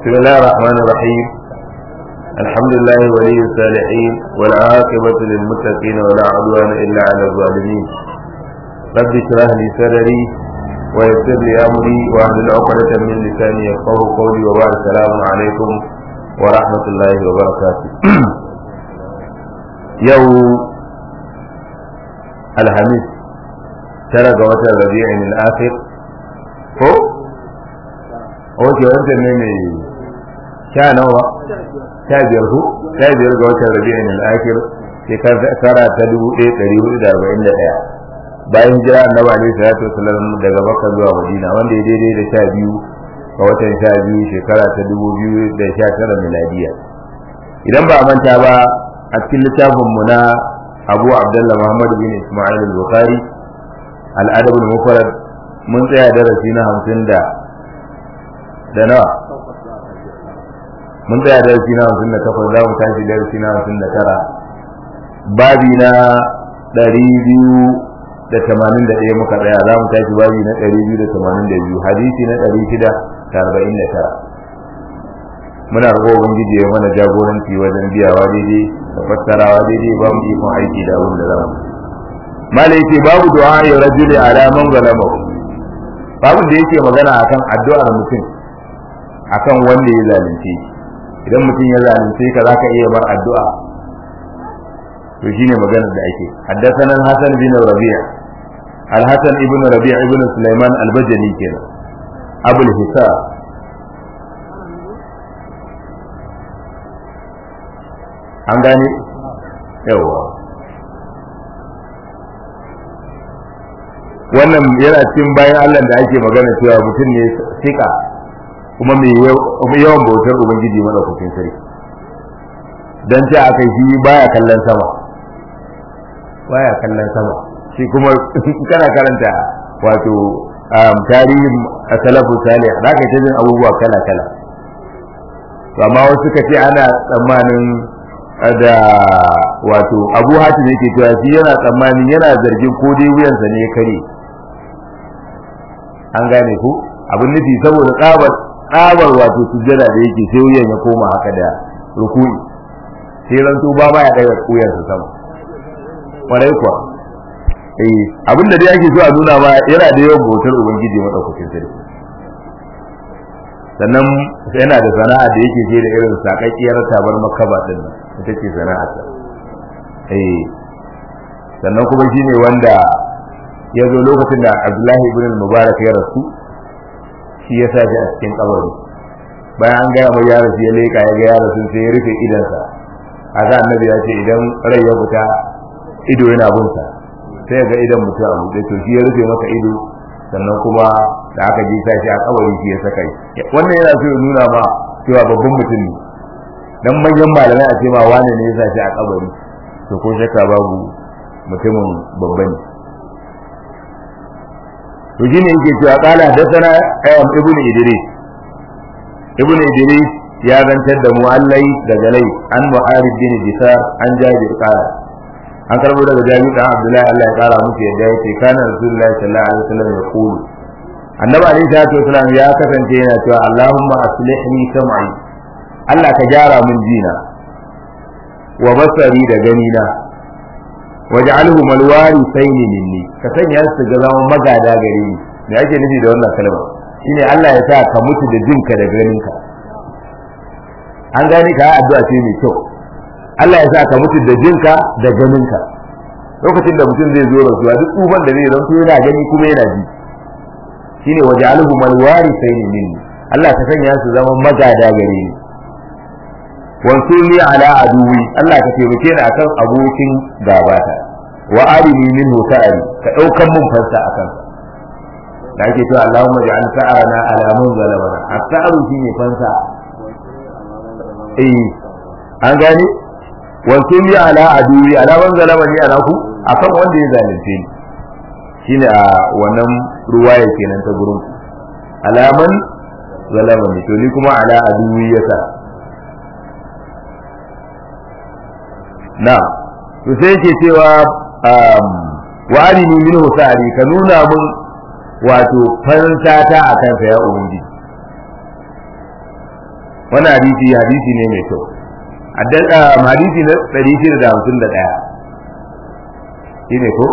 بسم الله الرحمن الرحيم الحمد لله ولي الصالحين والعاقبة للمتقين ولا عدوان إلا على الظالمين رب اشرح لي صدري ويسر لي أمري واحلل عقدة من لساني يفقه قولي وبعد السلام عليكم ورحمة الله وبركاته يوم الخميس ترى جوات الربيع الآخر ko oke wancan ne mai sha nawa sha biyar ku sha biyar ga watan rabi'in al-akhir shekara ta dubu ɗaya ɗari hudu da arba'in da ɗaya bayan hijira annabi alaihi salatu wasallam daga makka zuwa madina wanda ya daidai da sha biyu ga watan sha biyu shekara ta dubu biyu da sha tara miladiya idan ba a manta ba a cikin littafin mu na abu abdullah muhammad bin isma'il al-bukhari al-adab al-mufrad mun tsaya darasi na hamsin da da nawa mun tsaya darasi na hamsin da takwas za mu tashi darasi na hamsin da tara babi na ɗari biyu da tamanin da ɗaya muka tsaya za mu tashi babi na ɗari biyu da tamanin da biyu hadisi na ɗari shida da arba'in da tara muna roƙo ubangiji ya mana jagoranci wajen biyawa daidai da fassarawa daidai ba mu ikon aiki da abin da za mu malai ce babu du'a ya rajuli ala man zalamahu babu da yake magana akan addu'ar mutum akan wanda ya zalunce shi idan mutum ya zalunce ka zaka iya bar addu'a to shine maganar da ake haddathana Hassan bin Rabi' al-Hasan ibn Rabi' ibn Sulaiman al-Bajali kenan Abul Hisab an gane yawa wannan yana cikin bayan Allah da ake magana cewa mutum ne sika kuma mai yawan bautar ubangiji madaukakin sarki dan ce aka shi baya kallon sama baya kallon sama shi kuma kana karanta wato tarihin salafu salih da ka ta jin abubuwa kala kala amma wasu suka ce ana tsammanin da wato abu hatim yake cewa shi yana tsammanin yana zargin ko dai wuyansa ne ya kare an gane ku abin nufi saboda tsabar tsabar wato sujjada da yake sai wuyan ya koma haka da rukuni sai rantu ba ma ya daga kuyan sa sama kwarai kuwa eh abin da dai ake so a nuna ma yana da yawan bautar ubangiji madaukakin sarki sannan yana da sana'a da yake ce da irin sakakkiyar tabar makaba din nan ita ce sana'ar sa eh sannan kuma shine wanda ya zo lokacin da abdullahi ibn mubarak ya rasu shi ya sa shi a cikin kabari bayan an gaya mai ya rasu ya leka ya ga ya rasu sai ya rufe idansa a ga annabi ya ce idan rai ya fita ido yana bunsa sai ya ga idan mutum a buɗe to shi ya rufe maka ido sannan kuma da aka ji sa shi a kabari shi ya saka shi wannan yana so ya nuna ma cewa babban mutum ne dan manyan malamai a ce ma wane ne ya sa shi a kabari to ko shakka babu mutumin babba ne to shine yake cewa qala hadathana ayyam ibnu idris ibnu idris ya zantar da muallai daga lai an muharib bin bisar an jabir qala an karbo daga jabir dan abdullahi Allah ya kara musu yadda yake kana rasulullahi sallallahu alaihi wasallam ya kulu annabi alaihi salatu wasallam ya kasance yana cewa allahumma aslihni sam'i Allah ka gyara mun jina wa basari da ganina waj'alhu malwari sayni minni ka sanya su ga zama magada gare ni me ake nufi da wannan kalma shine Allah ya sa ka mutu da jinka da ganinka an gani ka addu'a ce mai kyau Allah ya sa ka mutu da jinka da ganinka lokacin da mutum zai zo rasuwa duk tsufan da zai zanto yana gani kuma yana ji shine waj'alhu malwari sayni minni Allah ka sanya su zama magada gare ni wansuni ala aduwi Allah ka taimake ni akan abokin gabata wa arini minhu sa'ari ka daukan mun fansa akan da ake cewa Allahumma ja'al sa'arana ala man zalamana as-sa'ru shine fansa eh an gane wansuni ala aduwi ala man zalamani ala ku akan wanda ya zalunce ni shine a wannan ruwaya kenan ta gurin alaman zalamani to ni kuma ala aduwi yasa na to sai yake cewa wa arini minhu sa'ari ka nuna mun wato fansata a kansa ya ubangiji wannan hadisi hadisi ne mai kyau hadisi na 651 shine ko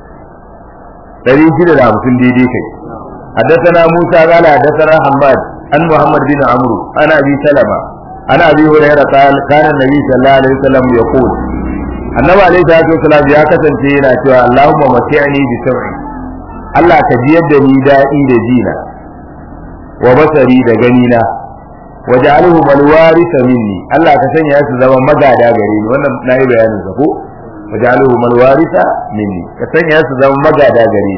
650 daidai kai حدثنا موسى قال حدثنا حماد عن محمد بن عمرو عن ابي سلمه عن ابي هريره قال كان النبي صلى الله عليه وسلم يقول النبي عليه الصلاه والسلام يا kasance yana cewa Allahumma mati'ni bi sam'i Allah ka ji yadda ni daɗi da jina wa basari da ganina wa ja'alhu mal warisa minni Allah ka sanya su zama magada gare ni wannan nayi bayanin sa ko wa ja'alhu mal warisa minni ka sanya su zama magada gare ni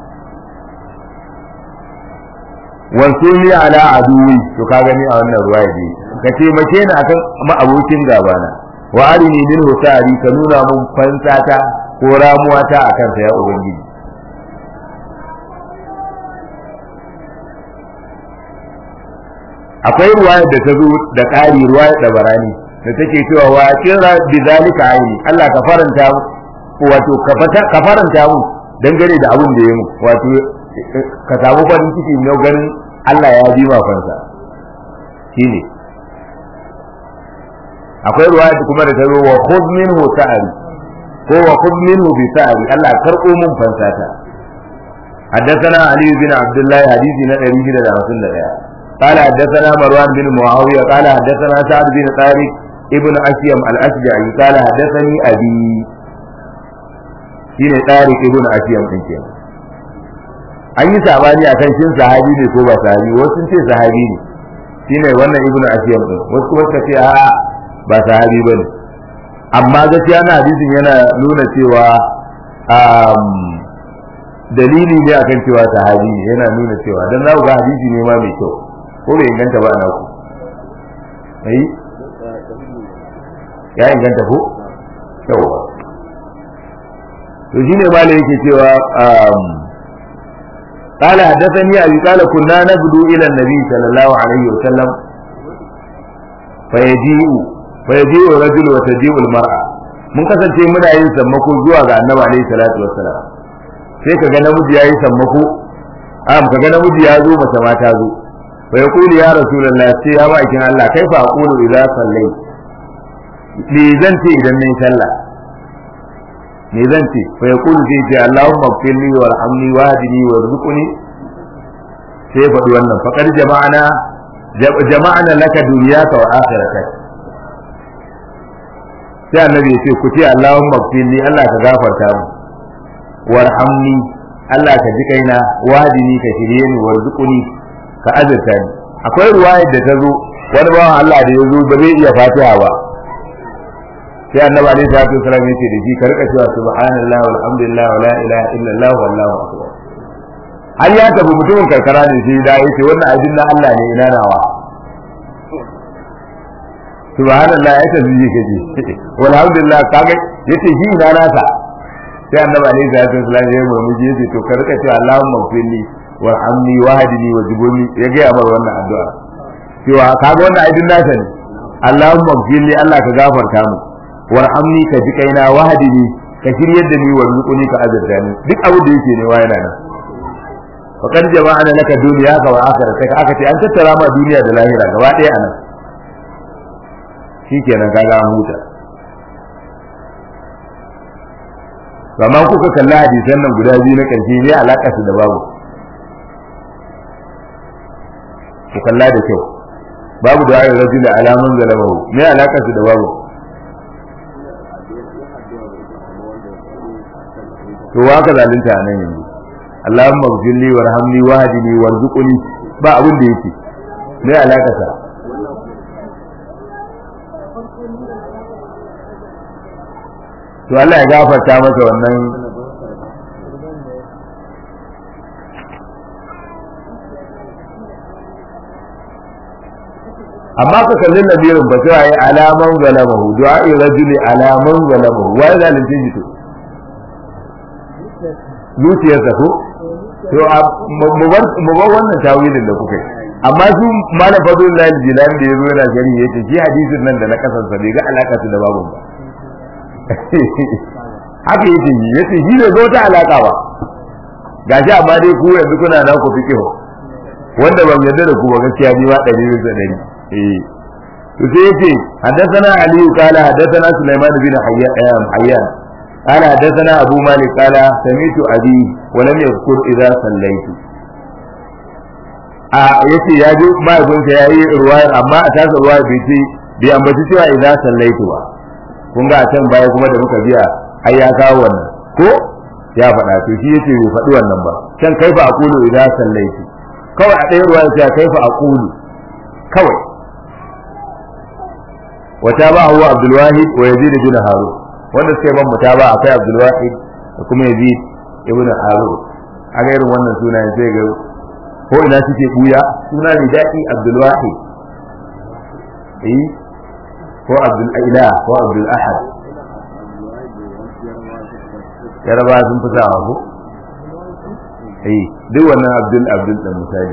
wansuni ala aduwi to ka gani a wannan ruwaya dai ka taimake ni akan ma'abokin gabana wa arini min husari ka nuna mun fansata ko ramuwata akan sa ya ubangiji akwai ruwaya da ta zo da ƙari ruwaya da barani da take cewa wa kira bi zalika aini Allah ka faranta wato ka faranta mu dangane da abin da ya mu wato ka samu farin ciki na ganin Allah ya bi fansa shine akwai ruwaya kuma da ta zo wa khudh minhu sa'ari ko wa khudh minhu bi sa'ari Allah karɓo mun fansata حدثنا علي بن عبد الله حديث نبي بن رسول الله قال حدثنا مروان بن معاوية قال حدثنا سعد بن طارق ابن أشيم الأشجعي قال حدثني أبي شين طارق ابن أشيم ɗin kenan an yi sabani a kan shin sahabi ne ko ba sahabi wasu sun ce sahabi ne shine wannan ibnu asiyam din wasu kuma suka ce a ba sahabi bane amma gaskiya na hadisin yana nuna cewa dalili ne akan cewa sahabi ne yana nuna cewa dan za ku ga hadisi ne ma mai kyau ko bai inganta ba ana ku ai ya inganta ko yawa to shine malai yake cewa قال حدثني أبي قال كنا نبدو إلى النبي صلى الله عليه وسلم فيجيء فيجيء الرجل وتجيء المرأة mun kasance muna yin sammako zuwa ga annabi alaihi salatu wassalam sai ka ga namiji yayi sammako am ka ga namiji ya zo mace ma ta zo fa yaqulu ya rasulullah sai ya bakin Allah kai fa aqulu idza sallai li zan ce idan nayi sallah me zan ce fa yaqulu sai ce Allahumma ighfirli warhamni wahdini warzuqni sai faɗi wannan faqad jama'ana jama'ana laka dunyaka wa akhiratak sai annabi ya ce ku ce Allahumma ighfirli Allah ka gafarta mu warhamni Allah ka ji kaina wahdini ka shirye ni warzuqni ka azurta ni akwai ruwayar da ta zo wani bawan Allah da ya zo ba zai iya fatiha ba sai annabi alaihi salatu wasallam yace da shi ka rika cewa subhanallahi walhamdulillah wala ilaha illallah wallahu akbar har ya tafi mutumin karkara ne sai da yace wannan abin na Allah ne ina nawa subhanallah ya tafi ji kaje walhamdulillah kaga yace shi ina nasa sai annabi alaihi salatu wasallam ya murmushi yace to ka rika cewa allahumma ighfirli warhamni wahdini wajibuni ya ga amar wannan addu'a cewa kaga wannan abin nasa ne allahumma ighfirli Allah ka gafarta mu warhamni ka ji kaina wahdini ka shiryar da ni warzuquni ka azurta ni duk abu da yake ne wa yana nan faqad jama'ana laka dunyaka wa akhiratak aka ce an tattara ma duniya da lahira gaba ɗaya anan shikenan kaga an huta amma kuka kalla hadisan nan guda biyu na ƙarshe ne alaƙa su da babu ku kalla da kyau babu da ayyar rajul alamun zalamahu me alaƙa su da babu to wa ka zalunta nan yanzu Allahumma ighfirli warhamni wahdini warzuqni ba abin da yake me alaƙa sa to Allah ya gafarta masa wannan amma ka kalli nabirin ba sai ayi alaman zalamahu du'a'i rajuli alaman zalamahu wai zalunci shi to zuciyarsa ko to mu bar wannan tawilin da kuka yi amma su malam fadlullahi jilani da yazo yana shari'a yace shi hadisin nan da na kasansa bai ga alaka da babu ba haka yake yi yace shi bai zo ta alaka ba gashi amma dai ku yanzu kuna na ku fiqh wanda ban yarda da ku ba gaskiya ni ma ɗari bisa ɗari eh to sai yace haddathana ali qala haddathana sulaiman bin hayyan hayyan قال حدثنا أبو مالك قال سمعت أبي ولم يذكر إذا صليت a yace ya ji mahaifinsa ya yi ruwayar amma a tasa ruwayar bai ce bai ambaci cewa idan sallaitu ba kun ga a can baya kuma da muka biya ai ya kawo wannan ko ya faɗa to shi yace bai faɗi wannan ba can kaifa aqulu idan sallaitu kawai a ɗaya ruwayar sai kaifa aqulu kawai wata ba huwa Abdul Wahid wa Yazid bin Harun wanda suka yi ban mutaba akwai Abdul Wahid da kuma Yazid ibn Harun a ga irin wannan sunayen sai ga ko ina suke buya suna ne daɗi Abdul Wahid eh ko Abdul Ila ko Abdul Ahad yaraba sun fi sawa ko eh duk wannan Abdul Abdul dan misali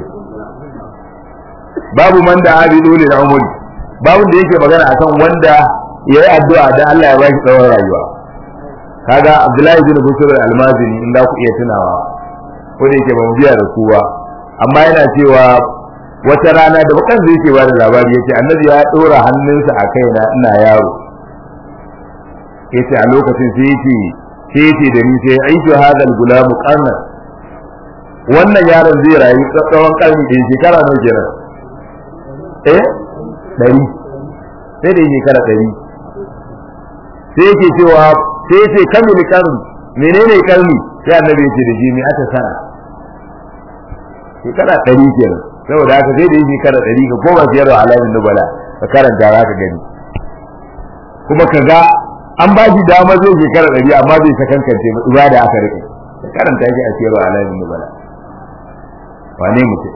babu man da abi dole na umuri babu da yake magana akan wanda ya yi addu'a da Allah ya bashi tsawon rayuwa kaga Abdullahi bin Busur al-Almazini in da ku iya tunawa ko da yake ban biya da ku ba amma yana cewa wata rana da bakan zai ke bada labari yace annabi ya dora hannunsa a kaina ina yaro yace a lokacin sai yace sai yace da ni sai aishu hadal gulamu qarna wannan yaron zai rayu tsawon karni da shekara nawa kenan eh dari sai da shekara dari sai yake cewa sai yace kamil karni menene karni sai annabi yace da shi me aka sana shekara ɗari kenan saboda haka sai da yi shekara ɗari ka koma siyar wa alamin nubala ka karanta za ka gani kuma ka ga an ba shi dama zai shekara ɗari amma zai sakankance ibada aka rike ka karanta shi a siyar wa alamin nubala wane mutum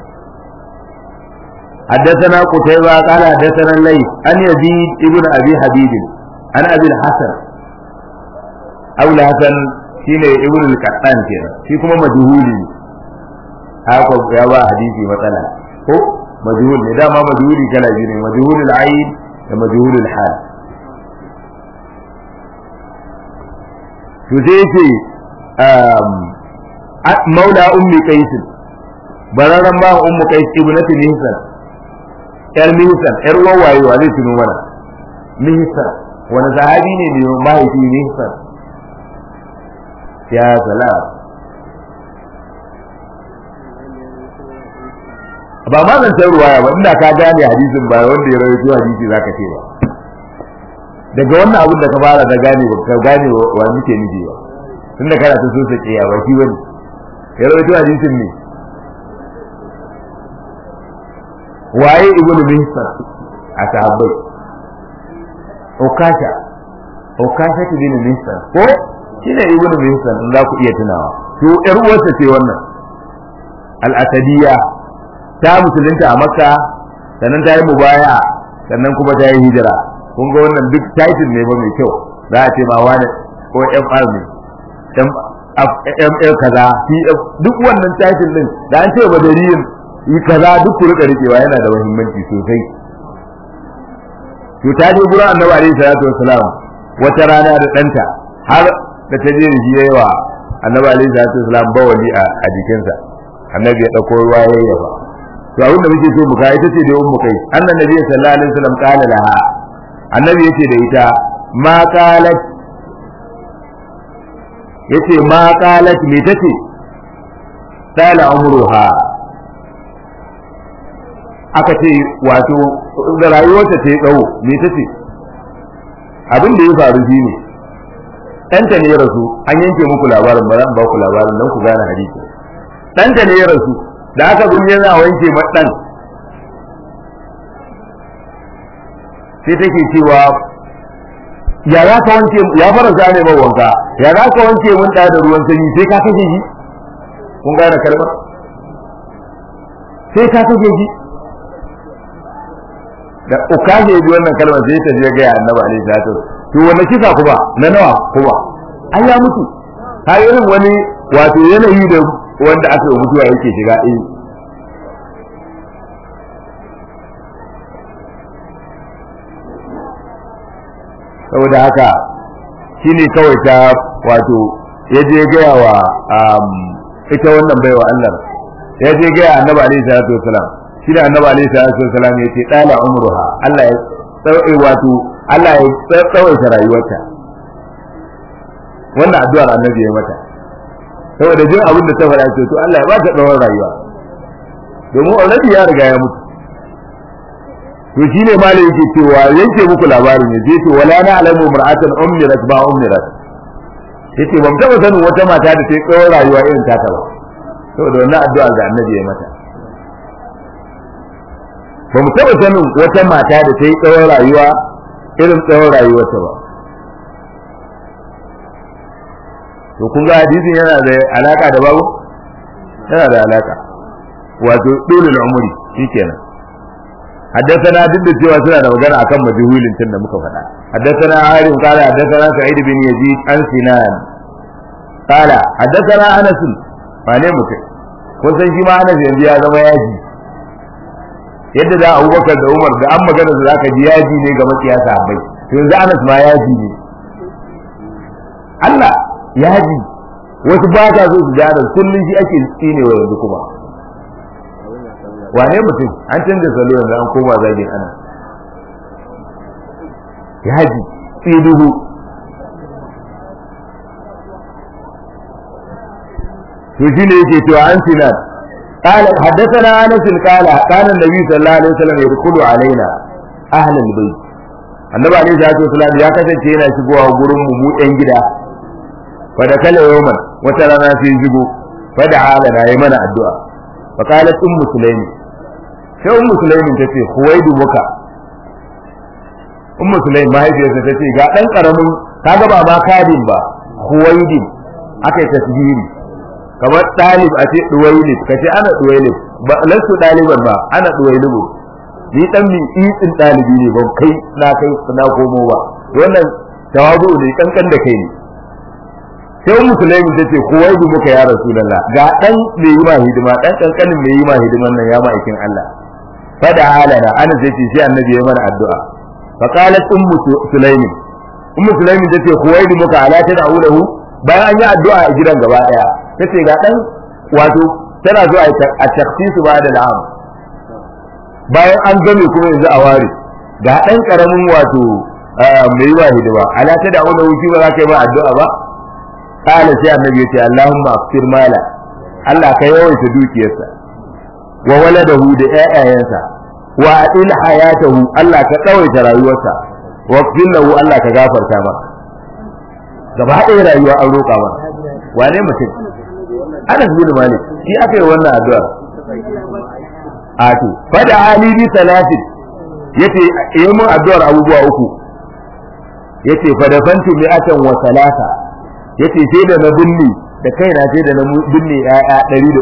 حدثنا قتيبة قال حدثنا الليث عن يزيد ابن ابي حبيب عن ابي الحسن ابو الحسن shine ibn al-qattan kenan shi kuma majhuli haka ya ba hadisi matsala ko majhul ne dama majhuli kala biyu ne majhul al-ayn da majhul al-hal to sai ce maula ummi qais bararan ba ummu qais ibnati mihsan yar mihsan yar wawaye wa zai tuno mana mihsan wani sahabi ne ne mahaifi mihsan ya salam ba ma zan san ruwaya ba inda ka gane hadisin ba wanda ya rawaito hadisi zaka ce ba daga wannan abin da ka fara da gane ba ka gane wa muke nufi ba tunda kana ta so sake ya ba shi bane ya rawaito hadisin ne waye ibnu mihsan a sahabbai okasha okasha ta bin mihsan ko shine ibnu mihsan in za ku iya tunawa to yar uwarsa ce wannan al-asadiyya ta musulunta a makka sannan ta yi mubaya sannan kuma ta yi hijira kun ga wannan duk title ne ba mai kyau za a ce ma wani ko mr ne ml kaza pf duk wannan title din da an ce badariyin yi kaza duk ku rika rikewa yana da muhimmanci sosai to ta je gurin annabi alaihi salatu wassalam wata rana da danta har da ta je da shi yayi wa annabi alaihi salatu wassalam bawali a jikinsa annabi ya dauko ruwa yayi yafa to abin da muke so mu ga ita ce da ummu kai annan nabi sallallahu alaihi wasallam kala laha annabi yace da ita ma qalat yace ma qalat me tace sala umruha aka ce wato da rayuwarta ta yi tsawo me tace abin da ya faru shine ɗanta ne ya rasu an yanke muku labarin ba zan ba ku labarin don ku gane hadisi ɗanta ne ya rasu da aka bin yana wanke maɗan sai take cewa ya za ka wanke ya fara zane mai wanka ya za ka wanke mun da da ruwan sanyi sai ka kashe shi kun gane kalmar sai ka kashe shi da ukaje bi wannan kalmar sai ta je ga annabi alaihi salatu to wanda kisa kuma na nawa kuma an ya mutu har irin wani wato yanayi da wanda aka yi mutuwa yake shiga eh saboda haka shine kawai ta wato ya je gaya wa ita wannan baiwa Allah ya je gaya annabi alaihi salatu wasalam shi da annabi alaihi salatu wasallam ya ce dala umruha Allah ya tsawai wato Allah ya tsawaita rayuwarta wannan addu'ar annabi ya mata saboda jin abin da ta faɗa ce to Allah ya ba ta tsawon rayuwa domin already ya riga ya mutu to shine malai yake cewa yanke muku labarin ya je to wala na alamu mar'atan ummirat ba ummirat yace ban taba sanin wata mata da ta yi tsawon rayuwa irin taka ba saboda wannan addu'a da annabi ya mata ba mu taba sanin wata mata da ta yi tsawon rayuwa irin tsawon rayuwarta ba to kun ga hadisin yana da alaka da babu yana da alaka wato dole umri shikenan حدثنا ضد cewa suna da magana akan majhulin tun da muka faɗa حدثنا عارف قال حدثنا سعيد بن يزيد عن سنان قال حدثنا انس wane mutum kun san shi ma anas yanzu ya zama yaji yadda da abubakar da umar da an magana su zaka ji yaji ne ga makiya sahabbai to yanzu anas ma yaji ne Allah yaji wasu ba ta so su ji anas kullum shi ake tsinewa yanzu kuma wane mutum an canza salo yanzu an koma zagin ana yaji tsiduhu to shine yake cewa an sinan قال حدثنا انس قال كان النبي صلى الله عليه وسلم يدخل علينا اهل البيت annabi alaihi salatu wasalam ya kasance yana shigowa gurin mu mu ɗan gida fa da kala yawman wata rana sai shigo fa da ala na yi mana addu'a fa qalat ummu sulaimi sai ummu sulaimi ta ce huwaidu muka ummu sulaimi mahaifiyarsa ta ce ga dan karamin kaga ba ma kadin ba huwaidin aka yi tasbiri kamar ɗalib a ce ɗuwailib ka ce ana ɗuwailib ba lasu ɗaliban ba ana ɗuwailibu ni dan min itsin ɗalibi ne ban kai na kai na komo ba wannan tawazu ne kankan da kai ne sai musulmi ta ce kuwaidu muka ya rasulullah ga dan mai yi ma hidima dan kankanin mai yi ma hidiman nan ya ma'aikin Allah fada halana ana sai ce sai annabi ya mana addu'a fa qalat ummu sulaimi ummu sulaimi ta ce kuwaidu muka ala ta da'ulahu bayan an yi addu'a a gidan gaba daya tace ga dan wato tana zuwa a takhsisu ba da la'am bayan an game kuma yanzu a ware ga dan karamin wato mai wa hidima ala ta da wani wuci ba za ka yi ba addu'a ba kala sai annabi ya ce Allahumma afsir mala Allah ka yawaita dukiyarsa wa waladahu da ƴaƴayensa wa adil hayatahu Allah ka tsawaita rayuwarsa wa lahu Allah ka gafarta masa gaba ɗaya rayuwa an roƙa masa wane mutum Anas bin Malik shi aka yi wannan addu'a ato fada ali bi salatin yace yi mun addu'ar abubuwa uku yace fada fanti mi'atan wa salasa yace sai da na binne da kaina sai da na binne ya'ya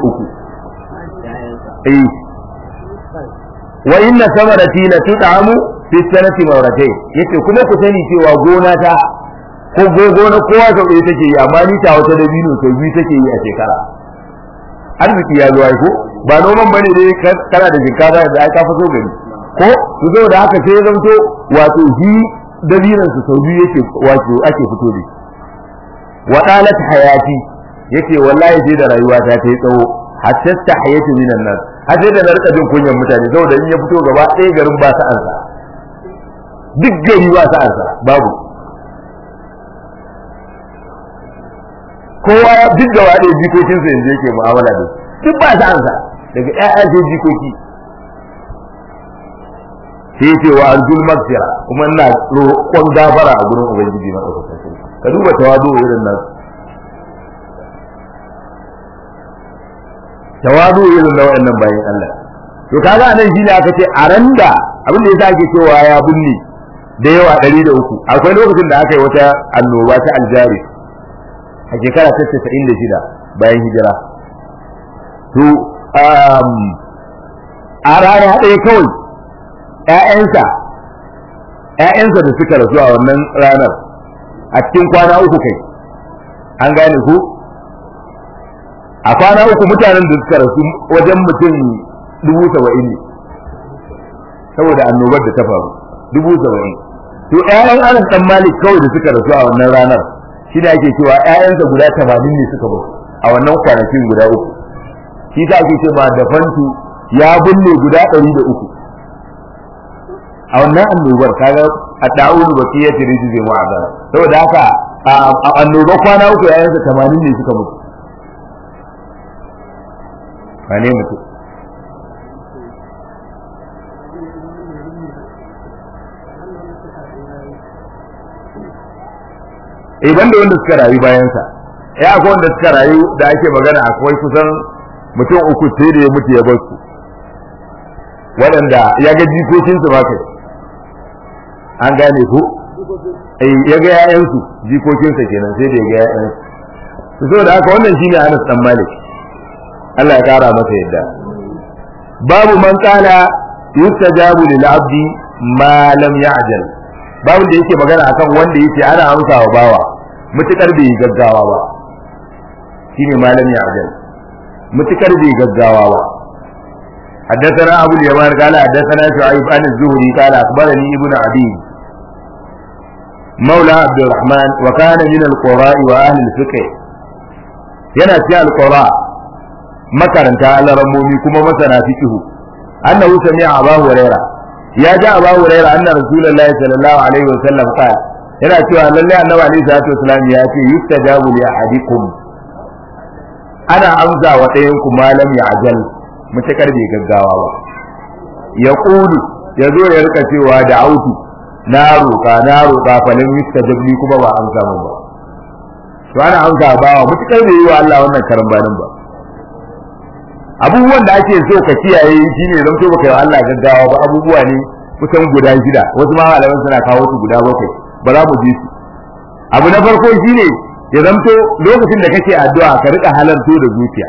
103 eh wa inna samarati la tud'amu fi sanati mawratayn yace kuma ku sani cewa gona ta ko gona kowa sau ɗaya take yi amma ni ta wata dabino sau biyu take yi a shekara arziki ya zo ai ko ba noman bane dai kana da shinkafa da ai ka faso gari ko su zo da haka sai zanto wato shi dabinan su sau biyu yake wato ake fito da wa dalat hayati yace wallahi sai da rayuwa ta ta yi tsawo hatta tahayatu minan nas har sai da na rika jin kunyan mutane saboda in ya fito gaba ɗaya garin ba sa'ansa duk gari ba sa'ansa babu kowa duk gaba ɗaya jikokinsa yanzu yake mu'amala da su duk ba sa'ansa daga ƴaƴa sai jikoki sai ce wa arjul maghfira kuma ina roƙon gafara a gurin ubangiji na ɗaukar ka duba tawadu irin nan tawadu irin na wayannan bayan Allah to kaga anan shine aka ce a randa abin da yasa ake cewa ya binne da yawa ɗari da uku akwai lokacin da aka yi wata annoba ta aljari a shekara ta casa'in da shida bayan hijira to a rana ɗaya kawai ‘ya'yansa ‘ya'yansa da suka rasu a wannan ranar a cikin kwana uku kai an gane ku a kwana uku mutanen da suka rasu wajen mutum dubu saba'in ne saboda annobar da ta faru dubu saba'in to ‘ya'yan anas ɗan malik kawai da suka rasu a wannan ranar shi ne ake cewa ‘ya'yansa guda tamanin ne suka basu a wannan kwanakin guda uku shi ta ake ce ma da fantu ya binne guda ɗari da uku a wannan annobar kaga a da'ulu ba fiye da rijizin wa'azar saboda haka a annoba kwana uku yayansa tamanin ne suka mutu ba ne mutu eh banda wanda suka rayu bayansa ya akwai wanda suka rayu da ake magana akwai kusan mutum uku sai da ya mutu ya bar su waɗanda ya ga jikokinsu ba kai an gane ko eh ya ga ƴaƴansu jikokinsa kenan sai da ya ga ƴaƴansu to saboda haka wannan shine Anas dan Malik Allah ya kara masa yadda babu man qala yustajabu lil abdi ma lam ya'jal babu da yake magana akan wanda yake ana amsa wa bawa mutukar bai gaggawa ba shine ma lam ya'jal mutukar bai gaggawa ba حدثنا أبو اليمان قال حدثنا شعيب عن الزهري قال أخبرني ابن عدي مولى عبد الرحمن وكان من القراء وأهل الفقه yana cikin alƙura makaranta alarammomi kuma masana fikihu annahu sami'a abu huraira ya ji abu huraira anna rasulullahi sallallahu alaihi wa sallam qala yana cewa lalle annabi alaihi salatu wasallam ya ce yustajabu li ahadikum ana amsa wa ɗayan ku malam ya ajal mutakar bai gaggawa ba ya ƙudu ya zo ya rika cewa da autu na roƙa na roƙa falin yustajabli kuma ba an samu ba to ana amsa ba wa mutakar bai yi wa Allah wannan karambanin ba abubuwan da ake so ka kiyaye shine zan so baka yi wa Allah gaggawa ba abubuwa ne kusan guda shida wasu ma malaman suna kawo su guda bakwai ba za mu ji su abu na farko shine ya zamto lokacin da kake addu'a ka rika halarto da zuciya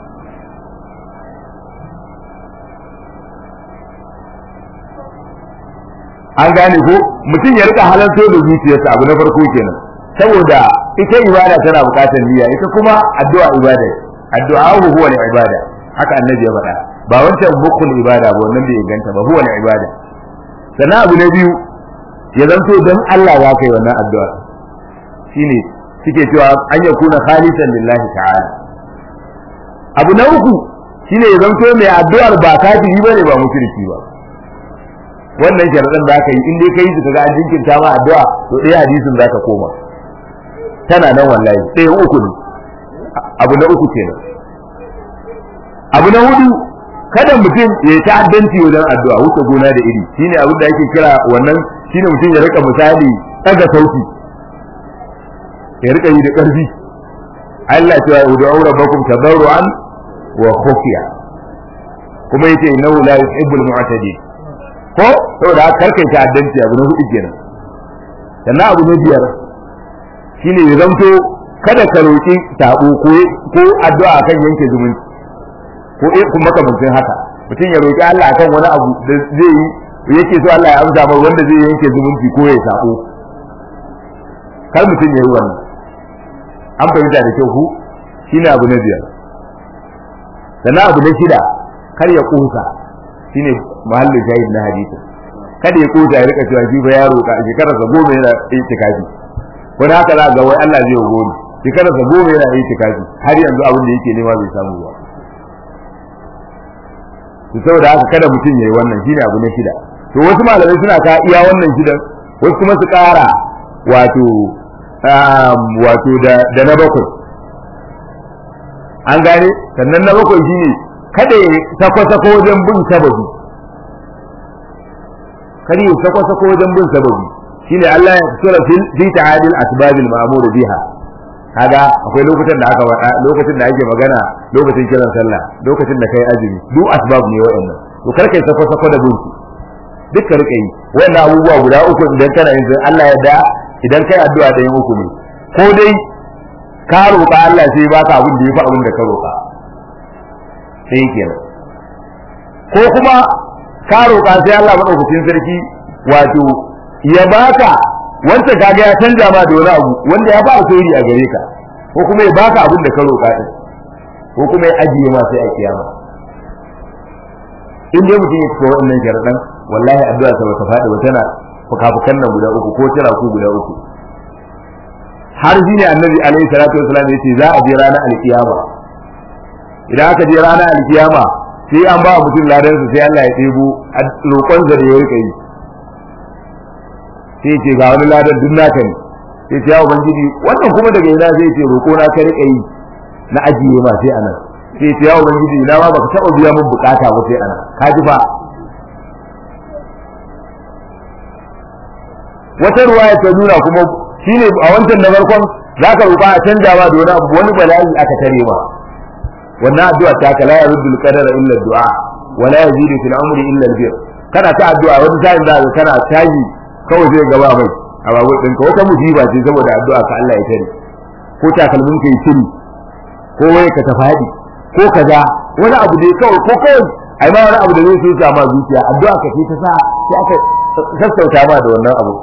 an gane ko mutum ya rika halarto da zuciyarsa abu na farko kenan saboda ita ibada tana bukatar niyya ita kuma addu'a ibada addu'a huwa ne ibada haka annabi ya faɗa ba wancan bukul ibada ba wannan bai ganta ba huwa ne ibada sannan abu na biyu ya zanto don Allah ya kai wannan addu'a shine suke cewa an ya kuna khalisan lillahi ta'ala abu na uku shine ya zanto mai addu'ar ba kafiri bane ba mushriki ba wannan sharadan da aka yi in dai kai su kaga an jinkirta ma addu'a to dai hadisin zaka koma tana nan wallahi sai uku ne abu na uku kenan abu na hudu kada mutum ya ta'addanci wajen addu'a wuce gona da iri shine abin da ake kira wannan shine mutum ya rika misali daga sauti ya rika yi da ƙarfi Allah cewa ud'u rabbakum tadarruan wa khufiya kuma yace innahu la yuhibbul mu'tadin ko saboda haka karkai ta'addanci abu na hudu kenan sannan abu na biyar shine ya zanto kada ka roki tabo ko ko addu'a kan yanke zumunci ko eh kuma makamancin haka mutum ya roki Allah akan wani abu da zai yi yake so Allah ya amsa mai wanda zai yanke zumunci ko ya sabo kar mutum ya yi wannan an fahimta da kyau ku shine abu na biyar sannan abu na shida kar ya kusa shine mahallin shahid na hadisi kada ya kusa ya rika cewa shi fa ya roka shekarar sa goma yana itikafi wani haka za ga wai Allah zai yi goma shekarar sa goma yana itikafi har yanzu abin da yake nema bai samu ba to saboda haka kada mutum yayi wannan shine abu na shida to wasu malamai suna ka iya wannan shidan wasu kuma su kara wato wato da da na bakwai an gane sannan na bakwai shine kada ya sako-sako wajen bin sababi kada ya sako-sako wajen bin sababi shine Allah ya tsara fi ta'adil asbabil ma'mur biha kaga akwai lokutan da aka wada lokacin da ake magana lokacin kiran sallah lokacin da kai azumi duk asbab ne waɗannan to kar kai sako-sako da bin duk ka rika yi wannan abubuwa guda uku idan kana yin Allah ya da idan kai addu'a da yin uku ne ko dai ka roƙa Allah sai baka abin da yafi abin da ka roƙa sai kenan ko kuma ka roƙa sai Allah madaukakin sarki wato ya baka wanda kaga ya canja ma da wani abu wanda ya ba alheri a gare ka ko kuma ya baka abin da ka roƙa din ko kuma ya ajiye ma sai a kiyama in dai mutum ya fito wannan sharadan wallahi addu'a sa bata faɗi ba tana fukafukan nan guda uku ko tana ku guda uku har shi ne annabi alaihi salatu wasallam yace za a je ranar alkiyama idan aka je ranar alkiyama sai an ba mutum ladan sai Allah ya ɗebo roƙon da ya rika yi sai ce ga wani ladan duk naka ne sai ce ya ubangiji wannan kuma daga ina zai ce roƙo na ka rika yi na ajiye ma sai anan sai ce ya ubangiji ina ma baka taɓa biya min bukata ba sai anan ka ji fa wata ruwaya ta nuna kuma shine a wancan na farkon zaka roƙa a canja ma da wani abu wani bala'i aka tare ma wannan addu'a ta ka la yaruddu al-qadara illa ad-du'a wa la yazidu fil umri illa al-bir kana ta addu'a wani sa'in da kana tayi kawai zai gaba mai a babu ɗinka wata musiba ce saboda addu'a ka Allah ya tare ko takalmin ka yi shiri ko wai ka tafadi ko kaza wani abu dai kawai ko kawai ai ma wani abu da zai so ma zuciya addu'a ka ce ta sa sai aka sassauta ma da wannan abu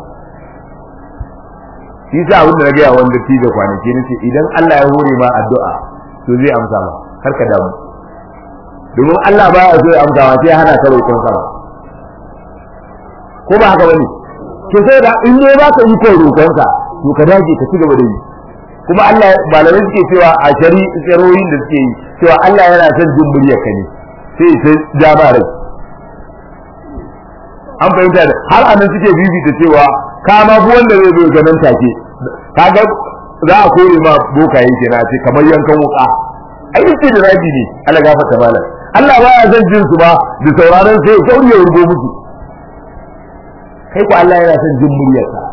shi sa abin da na gaya wanda ti da kwanaki na ce idan Allah ya hore ma addu'a to zai amsa ma kar ka damu domin Allah ba ya so ya amsa ma sai hana ka roƙon sama ko ba haka bane to sai da in ne ba ka yi ko roƙon sa to ka dage ka ci gaba da yi kuma Allah malamai suke cewa a shari tsaroyin da suke yi cewa Allah yana son jin muryar ka ne sai sai jama rai an fahimta da har anan suke bibita cewa ka ma bu wanda zai zo ganin take kaga za a kore ma bokaye kenan ce kamar yankan wuka ai yake da rabi ne Allah gafarta malam Allah ba ya son jin su ba da sauraron sai ya kauriya wurgo musu kai ko Allah yana son jin muryarsa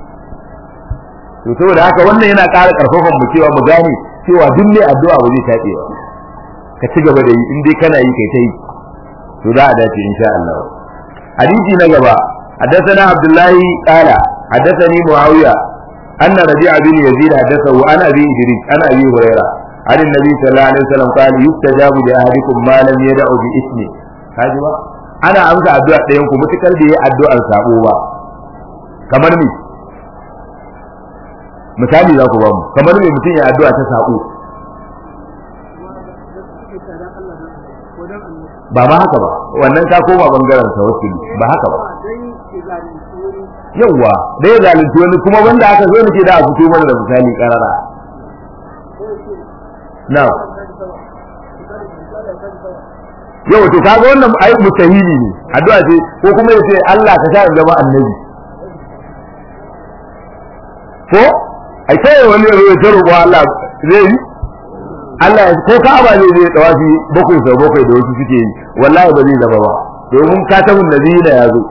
to saboda haka wannan yana ƙara ƙarfafan mu cewa mu gane cewa duk mai addu'a ba zai taɓe ba ka ci gaba da yi in dai kana yi kai ta yi to za a dace insha Allah hadisi na gaba حدثنا عبد الله قال حدثني معاوية أن ربيع بن يزيد حدثه عن أبي إدريس عن أبي هريرة عن النبي صلى الله عليه وسلم قال يستجاب لأحدكم ما لم يدع باسمه هذا ana amsa addu'a ɗayan ku mutukar da yayi addu'ar sabo ba kamar me misali za ku ba mu kamar me mutum ya addu'a ta sabo ba ba haka ba wannan ka koma bangaren tawassuli ba haka ba yawwa da ya zalunci wani kuma wanda aka zo nake da a fito mana da misali karara na yau to kaga wannan ai mutahili ne addu'a ce ko kuma yace Allah ka sa in zama annabi ko ai sai wani ya zo ya roƙo Allah zai yi Allah ya ko Ka'aba ne zai tawafi bakwai sau bakwai da wasu suke yi wallahi ba zai zama ba domin katabun nabiyina ya zo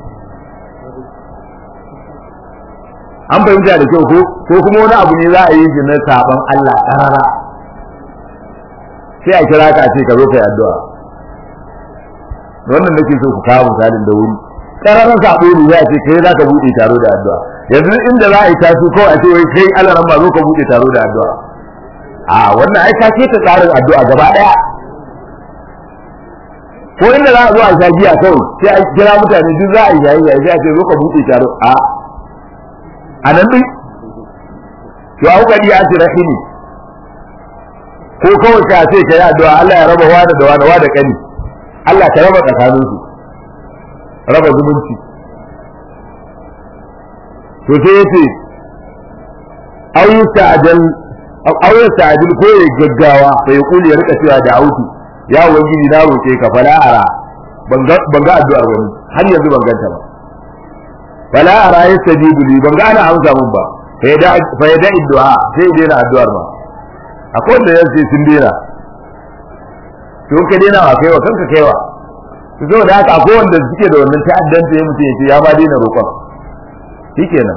an fahimta da kyau ko ko kuma wani abu ne za a yi shi na saban Allah karara sai a kira ka a ce ka zo kai addu'a wannan nake so ku kawo misalin da wuri kararan sabo ne za a ce kai za ka buɗe taro da addu'a yanzu inda za a yi tasu ko a ce wai kai Allah ran ba zo ka buɗe taro da addu'a a wannan ai ka ce ta tsarin addu'a gaba daya ko inda za a zo a sha giya kawai sai a kira mutane duk za a yi yayi yayi sai a ce zo ka buɗe taro a a nan din to a kuka iya ce rahimi ko kawai ka ce ka yi addu'a Allah ya raba wani da wani da kani Allah ka raba tsakanin su raba zumunci to sai yace aw yusta'jal aw yusta'jil ko ya gaggawa sai ya kuli ya rika cewa da auti ya ubangiji na roke ka fala ara ban ga addu'ar wani har yanzu ban ganta ba fala ara yastajibu li ban ga ana amsa mun ba fa yada fa yada addu'a sai ya daina addu'ar ma akwai wanda yace sun daina to ka daina wa kaiwa kanka kaiwa to zo da haka akwai wanda suke da wannan ta'addanta ya mutum yace ya ma daina roƙon shikenan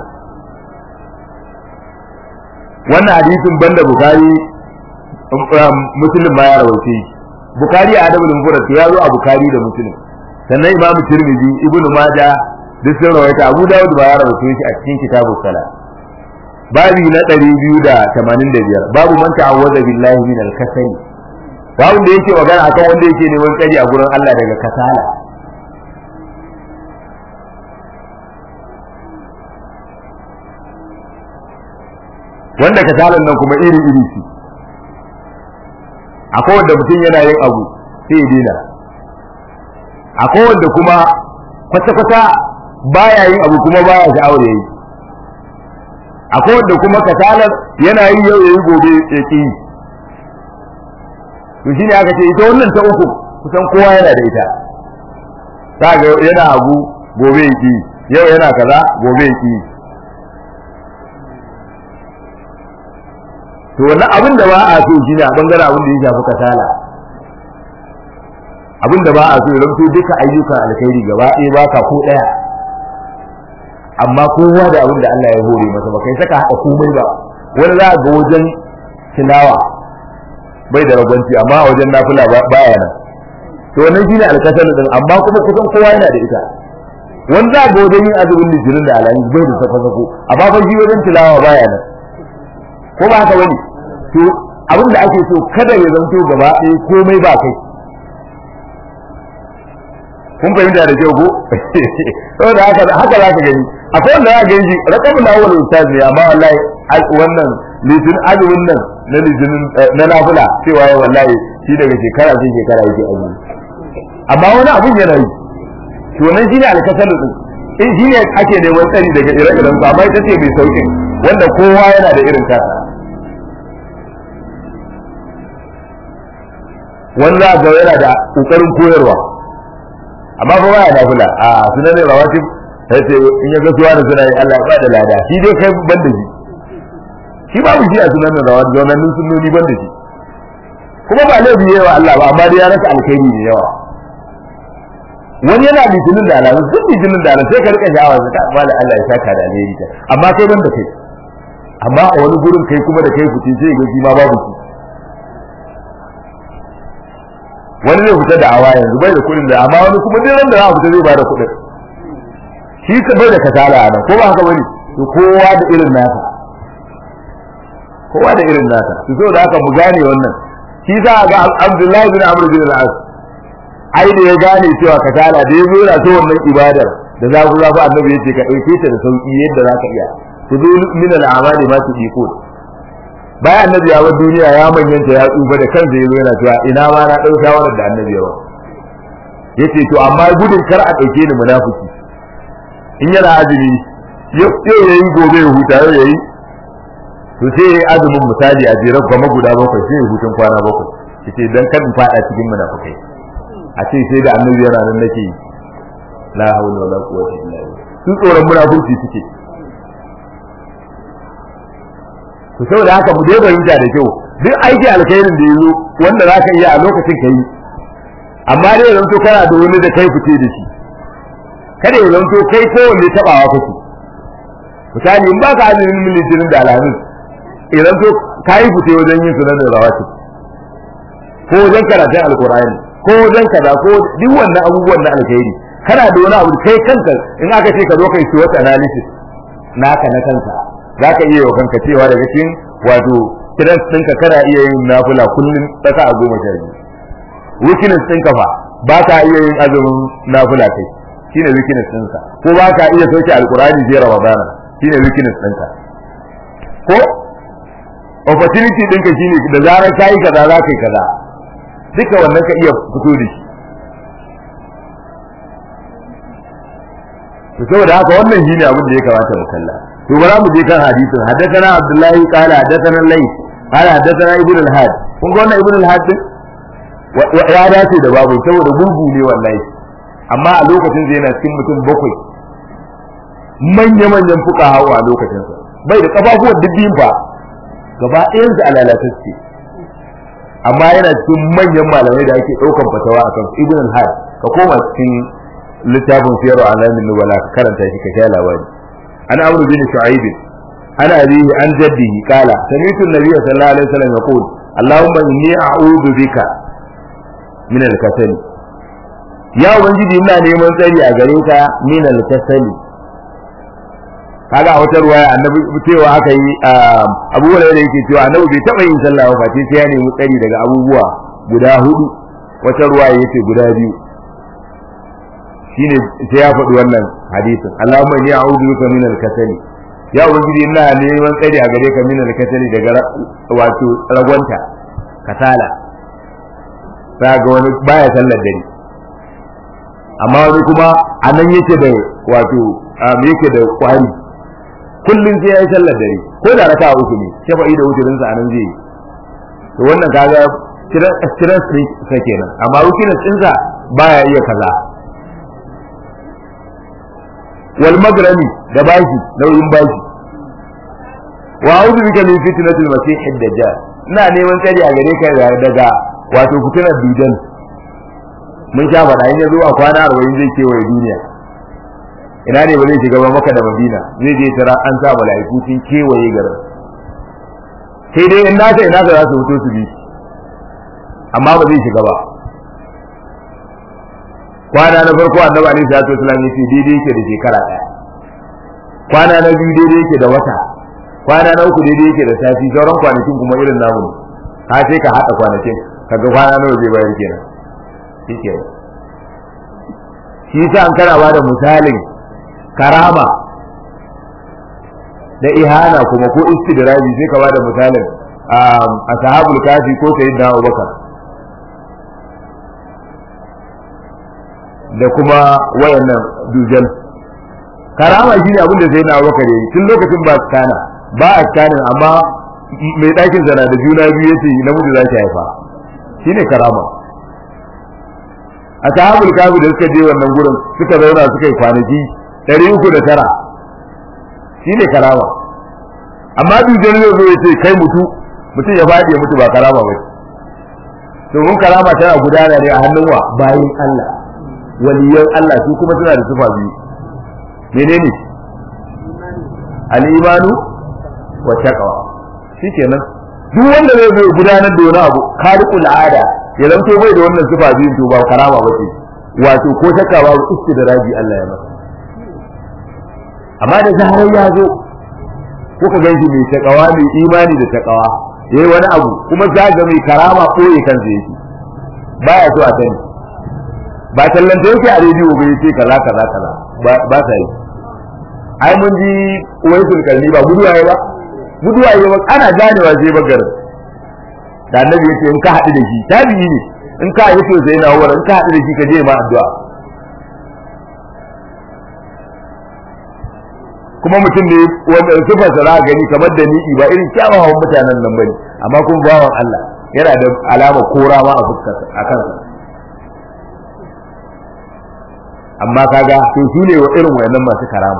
wannan hadisin banda bukari muslim ma ya rawace shi bukari a adabul mufrad ya zo a bukari da muslim sannan imamu tirmidhi ibnu majah duk sun rawaita abu dawud ba ya rawace shi a cikin kitabus sala babi na 285 babu man ta'awwaza billahi min al-kasali babu da yake magana akan wanda yake neman tsari a gurin Allah daga kasala wanda kasalan nan kuma iri iri ce akwai wanda mutum yana yin abu sai ya dina akwai wanda kuma kwata-kwata baya yin abu kuma baya sha'awar yayi akwai wanda kuma kasalar yana yi yau yayi gobe ya ki to shine aka ce ita wannan ta uku kusan kowa yana da ita za ga yana abu gobe yaki yau yana kaza gobe yaki to wannan abin da ba a so shine a bangaren abin da ya shafi kasala abin da ba a so ya zanto duka ayyukan alkhairi gaba ɗaya ba ka ko ɗaya amma kowa da abin da Allah ya hore masa ba kai saka haɗa komai ba wani za ga wajen tilawa bai da ragwanci amma a wajen nafila baya nan to wannan shine alkasal din amma kuma kusan kowa yana da ita wani za ga wajen yin azumin litinin da alayi bai da sako sako amma fa shi wajen tilawa baya nan ko ba haka bane to abin da ake so kada ya zanto gaba ɗaya komai ba kai kun fahimta da kyau ko saboda haka haka za ka gani akwai wanda za ka gani shi rakamu na awwal ustaz ne amma wallahi wannan litin azumin nan na litinin na nafila cewa ya wallahi shi daga shekara sai shekara yake azumi amma wani abun yana yi to nan shine alkasal din in shi ne ake neman tsari daga ire-iren su amma ita ce mai saukin wanda kowa yana da irin tasa wani za ga yana da kokarin koyarwa amma fa baya nafila a sunan ne rawatib sai ce in ya ga suwa da suna yi Allah ya ba da lada shi dai kai ban da shi shi babu shi a sunan rawatib wannan sunnoni ban da shi kuma ba laifi yawa Allah ba amma dai ya rasa alkhairi ne yawa wani yana litinin da alamu duk litinin da alamu sai ka rika sha'awa ka ba da Allah ya saka da alheri ta amma kai ban da kai amma a wani gurin kai kuma da kai fitin sai ga shi ma babu shi wani zai fita da awa yanzu bai da kuɗin da amma wani kuma duk ran da za a fita zai bada kuɗin shi ka bai da kasala a nan ko ba haka bane to kowa da irin nasa kowa da irin nasa to saboda haka mu gane wannan shi za a ga Abdullahi bin Amr bin al-As ai da ya gane cewa kasala da ya zo yana so wannan ibadar da za ku zafi annabi yace ka dauke ta da sauki yadda za ka iya ku zo min al-amali ma tudiku bayan annabi ya bar duniya ya manyanta ya tsufa da kansa yazo yana cewa ina ma na dau shawarar da annabi ya ba yace to amma gudun kar a dauke ni munafiki in yana azumi yau yayi gobe ya huta yau yayi to sai yayi azumin misali a jere kuma guda bakwai sai ya hutun kwana bakwai yace dan kan fada cikin munafikai a ce sai da annabi yana nan nake la hawla wala quwwata illa billah su tsoron munafurci suke to saboda haka mu dai fahimta da kyau duk aiki alkhairin da yazo wanda zaka iya a lokacin kai amma dai yanzu kana da wani da kai fice da shi kada ya zanto kai ko wanda tabawa kake misali in baka azumin militinin da alhamis idan to kai fice wajen yin sunan da rawati ko wajen karatun alqur'ani ko wajen kaza ko duk wannan abubuwan na alkhairi kana da wani abu kai kanka in aka ce ka zo kai SWOT analysis naka na kanka zaka iya wa kanka cewa daga cikin wato kiran ɗinka kana iya yin nafila kullum tsaka a goma sha biyu weakness ɗinka fa ba ka iya yin azumin nafila kai shine weakness ɗinka ko ba ka iya sauke alkurani je ramadana shine weakness ɗinka ko opportunity ɗinka shine da zarar ka yi kaza za ka yi kaza duka wannan ka iya fito da shi to saboda haka wannan shine abin da ya kamata mu kalla to bara mu je kan hadisin haddathana abdullahi qala haddathana layth qala haddathana ibn al-had kun ga wannan ibn al-had din ya dace da babu saboda gurgu ne wallahi amma a lokacin zai yana cikin mutum bakwai manya manyan fuka hawa a lokacin sa bai da kafafuwan dubbin fa gaba ɗayan su alalatacce amma yana cikin manyan malamai da ake ɗaukan fatawa a kan ibn al-had ka koma cikin littafin siyar alamin nubala ka karanta shi ka sha labari an amru bin shu'aib an abihi an jaddihi qala sami'tu an-nabiy sallallahu alaihi wasallam yaqul allahumma inni a'udhu bika min al-kasal ya ubangiji ina neman tsari a gare ka min al-kasal kaga a wata ruwaya annabi cewa aka yi abu wala da yake cewa annabi bai taba yin sallah ba sai ya nemi tsari daga abubuwa guda hudu wata ruwaya yace guda biyu shine sai ya faɗi wannan hadisin Allahumma inni a'udhu bika min al-kasali ya ubangiji ina neman tsari a gare ka min al-kasali daga wato ragwanta kasala ga wani baya sallar dare amma wani kuma a nan yake da wato yake da kwari kullum sai ya yi sallar dare ko da raka uku ne shafa'i da wuturinsa a nan zai yi to wannan kaga stress sa kenan amma weakness ɗinsa baya iya kaza wal magrami da bashi nauyin bashi wa a'udhu bika min fitnatil masih ad-dajjal ina neman tsari a gare ka daga wato fitinar dudan mun sha faɗa in ya zo a kwana arba'in zai kewaye duniya ina ne ba zai shiga ba maka da madina zai je tara an sa mala'iku sun kewaye garin sai dai in nasa ina za su fito su bi amma ba zai shiga ba kwana na farko annabi alaihi salatu wasallam yace daidai yake da shekara ɗaya kwana na biyu daidai yake da wata kwana na uku daidai yake da sati sauran kwanakin kuma irin namu ne ha sai ka haɗa kwanakin kaga kwana nawa zai bayar kenan shike shi yasa an kana ba da misalin karama da ihana kuma ko istidraji sai ka ba da misalin a sahabul kafi ko sayyidina Abubakar da kuma wayannan dujal karama shine abin da sayyidina Abubakar yayi tun lokacin ba kana ba a kanin amma mai ɗakin zana da juna biyu yace namiji za ki haifa shine karama a sahabul kafi da suka je wannan gurin suka zauna suka yi kwanaki ɗari uku da tara shine karama amma dujal zai zo ya ce kai mutu mutum ya faɗi ya mutu ba karama ba domin karama tana gudana ne a hannun wa bayin Allah waliyan Allah su kuma suna da sifa biyu menene al-imanu wa taqwa shikenan duk wanda zai zo gudanar da wani abu khariqul ada ya zanto bai da wannan sifa biyu to ba karama ba ce wato ko shakka babu istidraji Allah ya masa amma da zarar ya zo kuka gan shi mai takawa mai imani da takawa yayi wani abu kuma za ga mai karama koyi kansa yake baya so a sani ba tallanta yake a rediyo bai ce kaza kaza kaza ba sa yi ai mun ji waisul kalli ba gudu yayi ba gudu yayi ba ana ganewa sai bagar da annabi yace in ka haɗu da shi tabi'i ne in ka yi to sai na wura in ka haɗu da shi ka je ma addu'a kuma mutum ne wanda sifar sa za gani kamar da ni ba irin kyawawan mutanen nan bane amma kuma bawan Allah yana da alama kora ma a fuskarsa a kansa amma kaga to su ne wa irin wayannan masu karama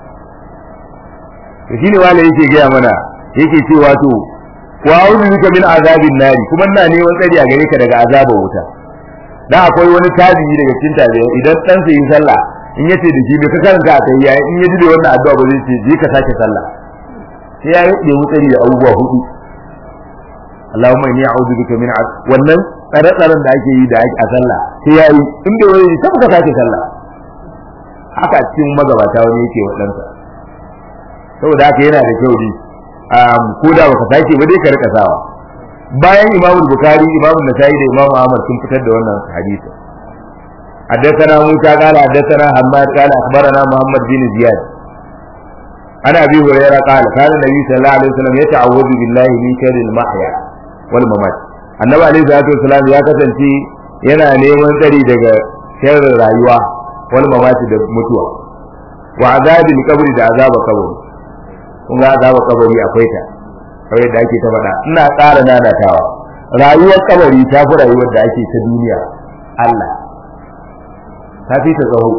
to shine wala yake gaya mana yake cewa to wa a'udhu bika min azabin nari kuma ina neman tsari a gare ka daga azabar wuta dan akwai wani tabi'i daga cikin tabi'i idan dan sai sallah in yace da shi bai ka karanta a kai yayi in ya ji da wannan addu'a ba zai ce je ka sake sallah sai ya yi wutsari da abubuwa hudu Allahumma inni a'udhu bika min wannan tsare-tsaren da ake yi da ake a sallah sai ya yi in bai wani sai ka sake sallah haka cikin magabata wani yake wa ɗansa saboda haka yana da kyau ne ko da baka sake ba dai ka rika sawa bayan imamu bukari imamu nasa'i da imamu ahmad sun fitar da wannan hadisi حدثنا موسى قال حدثنا حماد قال اخبرنا محمد بن زياد عن ابي هريره قال كان النبي صلى الله عليه وسلم يتعوذ بالله من شر المحيا والممات annabi alaihi salatu wasalam ya kasance yana neman tsari daga sharrin rayuwa wal mamati da mutuwa wa azabil qabri da azaba kabari kun ga azaba kabari akwai ta kawai da ake ta faɗa ina ƙara nanatawa rayuwar kabari ta fi rayuwar da ake ta duniya Allah ta fi ta tsaho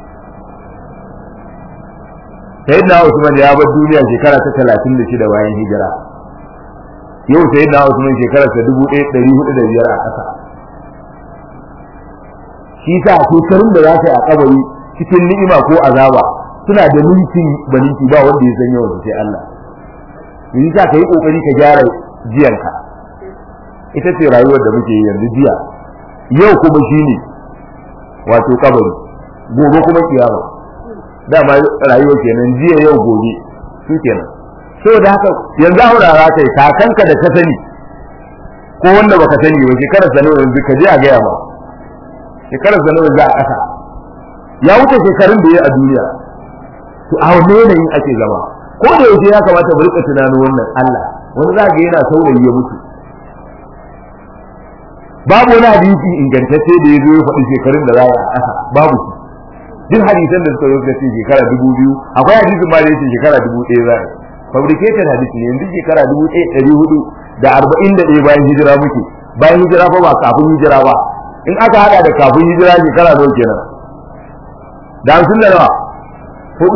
sayyidina Usman ya bar duniya shekara ta 36 bayan hijira yau sayyidina Usman shekara ta 1405 a ƙasa shi sa shekarun da za ka yi a kabari cikin ni'ima ko azaba suna da ninkin baninki ba wanda ya san yawan sai Allah yi sa ka yi kokari ka gyara jiyanka ita ce rayuwar da muke yi yanzu jiya yau kuma shine wato kabari gobe kuma kiyama dama rayuwa kenan jiya yau gobe su kenan saboda haka yanzu aurara kai kakanka da ka sani ko wanda baka sani ba shekarar sa nawa yanzu ka je a gaya ma shekarar sa nawa za a ƙasa ya wuce shekarun da ya a duniya to a wani yanayin ake zama ko da yaushe ya kamata mu rika tunanin wannan Allah wani za ga yana saurayi ya mutu babu wani hadisi ingantacce da ya zo ya faɗi shekarun da za a ƙasa babu shi duk hadisan da suka zo suka ce shekara dubu biyu akwai hadisin ma da yake shekara dubu ɗaya za a fabricated hadisi ne yanzu shekara dubu ɗaya ɗari hudu da arba'in da ɗaya bayan hijira muke bayan hijira fa ba kafin hijira ba in aka hada da kafin hijira shekara nawa kenan da hamsin da nawa hudu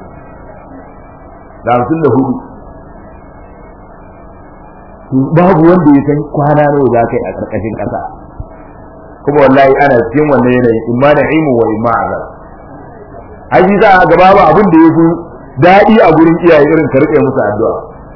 da hamsin da hudu babu wanda ya san kwana nawa za ka yi a ƙarƙashin ƙasa kuma wallahi ana cikin wannan yanayin imma da ilmu wa imma azab haji za a gaba ba abin da ya fi daɗi a gurin iyaye irin ka riƙe musu addu'a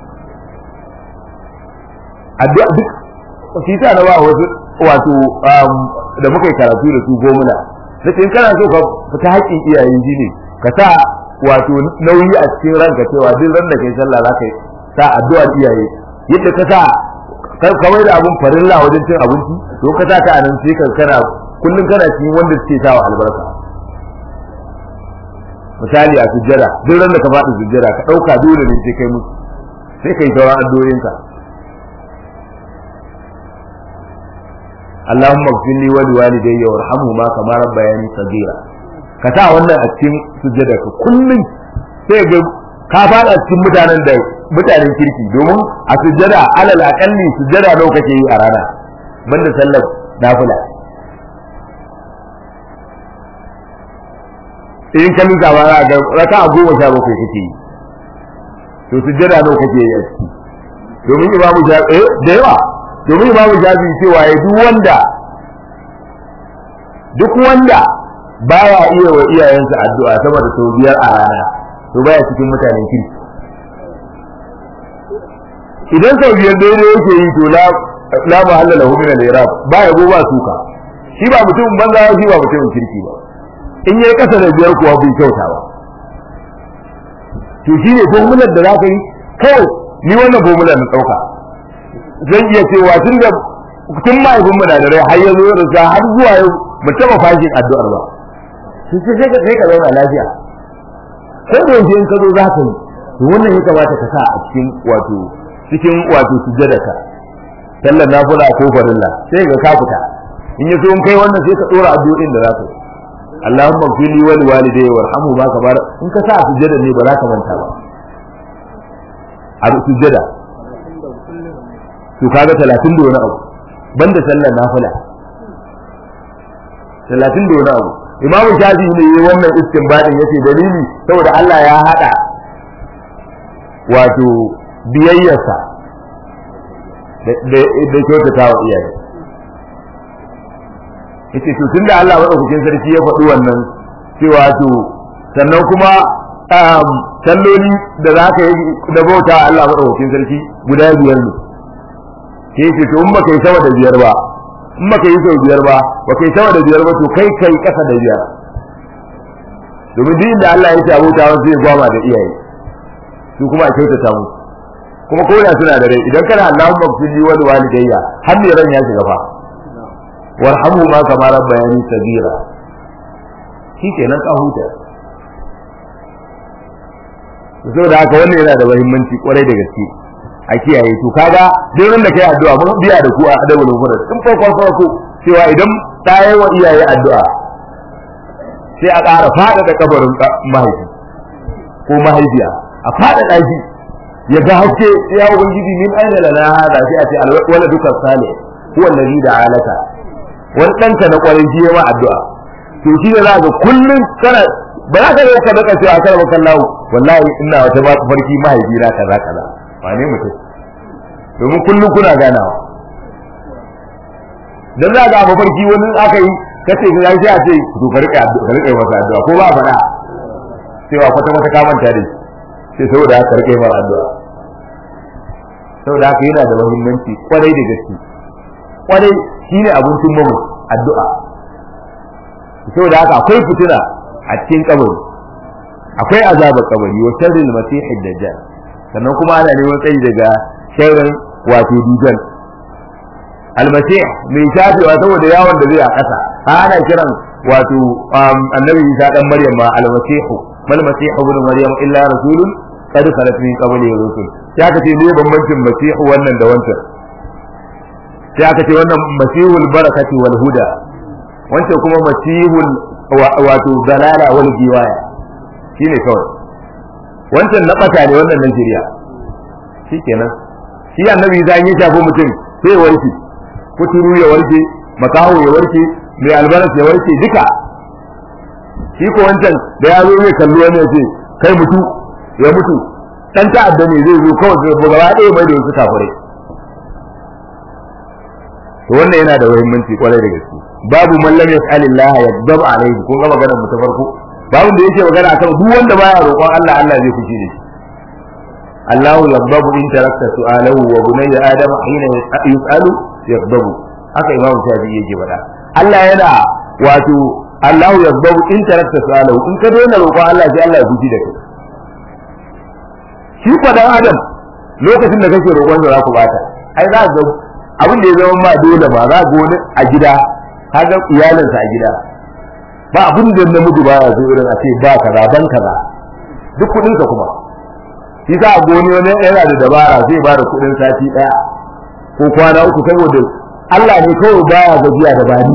addu'a duk shi ta na ba wasu wato da muka yi karatu da su gomuna na in kana so ka fita haƙƙin iyayen ji ne ka sa wato nauyi a cikin ranka cewa duk ran da kai sallah za ka sa addu'ar iyaye yadda ka sa kamar da abun farilla wajen cin abinci to ka sa ta anan sai ka kana kullun kana cikin wanda suke sawa albarka misali a sujjada duk ran da ka faɗi sujjada ka ɗauka dole ne sai kai musu sai kai sauran addu'o'inka Allahumma ighfir li wa liwalidayya warhamhuma kama rabbayani saghira ka sa wannan a cikin sujjada ka kullun sai ga ka fada cikin mutanen da mutanen kirki domin a sujjada alal akalli sujjada nawa kake yi a rana banda sallar nafila in ka nuka ba za ga raka a goma sha bakwai kake yi to sujjada nawa kake yi a ciki domin imamu shafi eh da yawa domin imamu shafi cewa ya duk wanda duk wanda baya iya wa iyayensa addu'a sama da sau biyar a rana to baya cikin mutanen kirki idan sau biyar daidai yake yi to la mahalla lahu min al-irab ba ya go ba suka shi ba mutumin banza shi ba mutumin kirki ba in yayi kasa da biyar kuwa bai kyauta ba to shine formular da za ka yi kawai ni wannan formular na dauka zan iya cewa tun da tun mahaifin mu na da rai har ya zo da har zuwa yau mu taba fashin addu'ar ba sai sai ka sai ka zauna lafiya ko da yanzu in ka zo za ka yi to wannan ya kamata ka sa a cikin wato cikin wato sujjadaka sallar nafila ko farilla sai ga ka fita in yaso in kai wannan sai ka dora addu'o'in da zaka yi Allahumma fili wa liwalidayya warhamhu ma kabar in ka sa sujjada ne ba za ka manta ba a sujjada to kaga 30 da wani abu banda sallar nafila 30 da wani abu Imam Shafi ne yayi wannan istinbadin yace dalili saboda Allah ya hada wato biyayyarsa da kyautata wa iyaye yace to tunda Allah madaukakin sarki ya faɗi wannan cewa to sannan kuma salloli da za ka yi da bauta Allah madaukakin sarki guda biyar ne ke ce to in ba kai sama da biyar ba in ba kai sau biyar ba ba kai sama da biyar ba to kai kai kasa da biyar domin duk inda Allah ya ce abota wasu zai gwama da iyaye su kuma a kyautata musu kuma ko da suna da rai idan kana Allahumma fili wal walidayya har ne ran ya shiga fa warhamu ma kama rabbayani sabira shikenan ka huta saboda haka wannan yana da muhimmanci kwarai da gaske a kiyaye to kaga duk da kai addu'a mun biya da ku a adabul mufrad in farko farko cewa idan ta yi wa iyaye addu'a sai a ƙara faɗaɗa kabarin mahaifi ko mahaifiya a faɗaɗa shi ya ga haske ya ubangiji min aina lana hada sai a ce wala duka sale huwa alladhi da'alaka wani danka na kwarin shi ma addu'a to shi ne za ka kullun kana ba za ka ka daka cewa kar maka Allah wallahi ina wata ba farki mahaifi na kaza kaza wane mutum domin kullun kuna ganawa dan za ga mafarki wani aka yi kace ga sai a ce to ka rike addu'a ka rike masa addu'a ko ba faɗa cewa kwata kwata ka manta da shi sai saboda haka rike mara addu'a saboda haka yana da muhimmanci kwarai da gaske kwarai shine abincin mamu addu'a saboda haka akwai fitina a cikin kabari akwai azabar kabari wa sharril masih dajjal sannan kuma ana neman tsayi daga sharrin wato dujal almasih mai shafewa saboda yawon da zai a ƙasa ana kiran wato annabi Isa dan Maryam ma almasihu mal masihu ibn Maryam illa rasulun qad khalat min qabli rusul sai aka ce ne bambancin masihu wannan da wancan sai aka ce wannan masihul barakati wal huda wancan kuma masihul wato dalala wal giwaya shine kawai wancan na bata ne wannan nan shirya shikenan shi annabi Isa in ya shafi mutum sai warki kuturu ya warke makaho ya warke mai albaras ya warke duka shi ko wancan da ya zo zai kalli wani ya ce kai mutu ya mutu dan ta'adda ne zai zo kawai zai gaba ɗaya mai da wasu kafirai to wannan yana da muhimmanci kwarai da gaske babu man lam yas'alillah yaghdab alayhi kun ga maganar mu ta farko babu da yake magana akan duk wanda baya roƙon Allah Allah zai fushi da shi Allah yaghdab in tarakta su'alahu wa bunayya adam hina yus'alu yaghdab haka imamu shafi'i yake faɗa Allah yana wato Allah yaghdab in tarakta su'alahu in ka daina roƙon Allah sai Allah ya fushi da kai shi kwadan adam lokacin da kake roƙon da za ku bata ai za ga abin da ya zama ma dole ba za ga wani a gida kaga iyalinsa a gida ba abin da namiji ba ya so irin a ce ba kaza ban kaza duk kudin sa kuma shi sa goni wani yana da dabara zai ba da kudin sati daya ko kwana uku saboda Allah ne kawai baya gajiya da bani